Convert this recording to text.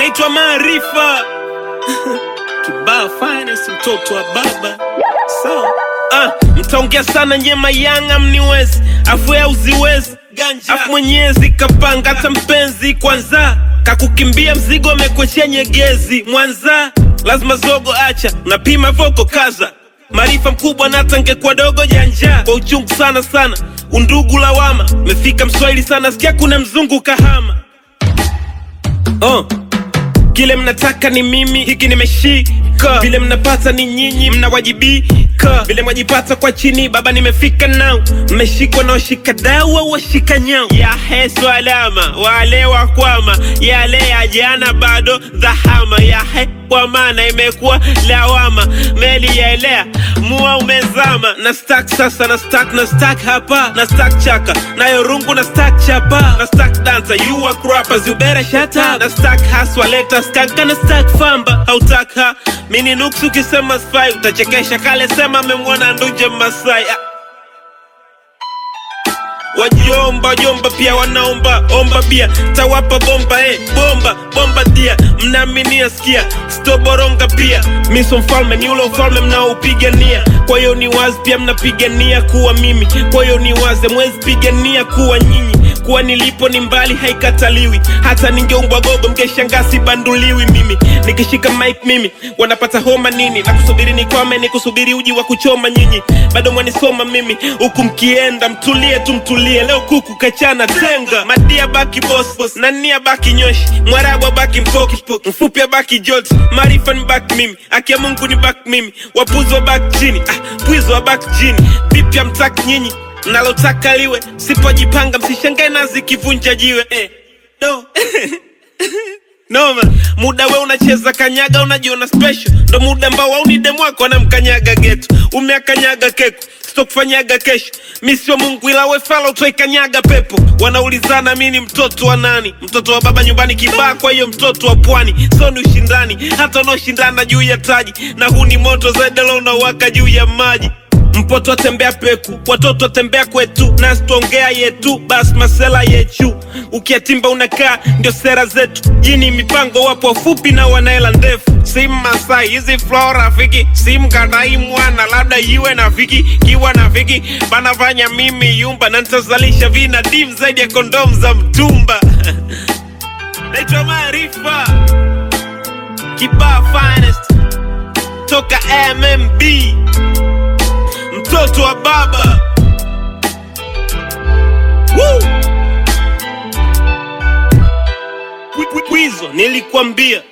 naitwa Maarifa kibao finest, mtoto wa baba sawa. Ah, mtaongea sana nyema yanga mniwezi afu ya uziwezi afu mwenyezi kapanga hata mpenzi kwanza kakukimbia mzigo amekwechea nyegezi mwanza lazima zogo acha unapima voko kaza maarifa mkubwa natangekuwa dogo janja kwa uchungu sana sana undugu lawama mefika mswahili sana sikia kuna mzungu kahama oh. Kile mnataka ni mimi, hiki nimeshika. Vile mnapata ni nyinyi, mnawajibika. Vile mwajipata kwa chini, baba nimefika nao. Mmeshikwa na washika dawa, washika nyao. Ya hesu alama, wale wakwama, yale ya jana bado dhahama. Ya he kwa maana imekuwa lawama, meli yaelea, mua umezama. Na stack sasa, na stack, na stack hapa, na stack chaka, nayo rungu na stack chapa, na stack dancer, you are rappers, you better shut up. Na stack haswa, leta skanka, na stack famba, hautaka mini nuksi, ukisema spy utachekesha. Kale sema amemwona nduje Masai ah. Wajomba wajomba pia wanaomba omba bia tawapa bomba eh, bomba bomba dia mnaaminia sikia stoboronga pia mi so mfalme ni ule ufalme mnaoupigania kwa hiyo ni wazi pia mnapigania kuwa mimi kwa hiyo ni wazi mwezi pigania kuwa nyinyi kuwa nilipo ni mbali haikataliwi hata ningeumbwa gogo mkeshangaa sibanduliwi mimi nikishika mic mimi wanapata homa nini na kusubiri nikwame ni kusubiri uji wa kuchoma nyinyi bado mwanisoma mimi huku mkienda mtulie tu mtulie leo kuku kachana tenga madia baki boss nania baki nyoshi mwarabu baki mpoki mfupi baki joti maarifa ni baki mimi akia mungu ni baki mimi wapuzi wa baki chini ah, pwizi wa baki chini vipya mtaki nyinyi nalotaka liwe sipojipanga msishangae nazi kivunja jiwe eh. no. Noma, muda we unacheza kanyaga, unajiona special, ndo muda ambao waunide mwako anamkanyaga geto, umeakanyaga keko sitokufanyaga kesho. Mi sio Mungu ila we fala utwaikanyaga pepo. Wanaulizana mi ni mtoto wa nani? Mtoto wa baba nyumbani kibaa, kwa hiyo mtoto wa pwani. So ni ushindani, hata unaoshindana juu ya taji, na huu ni moto zaidi leo unawaka juu ya maji mpoto atembea peku watoto atembea kwetu nasi tuongea yetu basi masela yechu ukiatimba unakaa ndio sera zetu jini mipango wapo wafupi na wanaela ndefu sim masai hizi flow rafiki sim kanai mwana labda iwe na viki kiwa na viki banafanya mimi yumba na nitazalisha vina dim zaidi ya kondom za mtumba naitwa maarifa kibaa finest toka mmb mtoto wa baba Woo! Kwi- kwi- Kwizo nilikwambia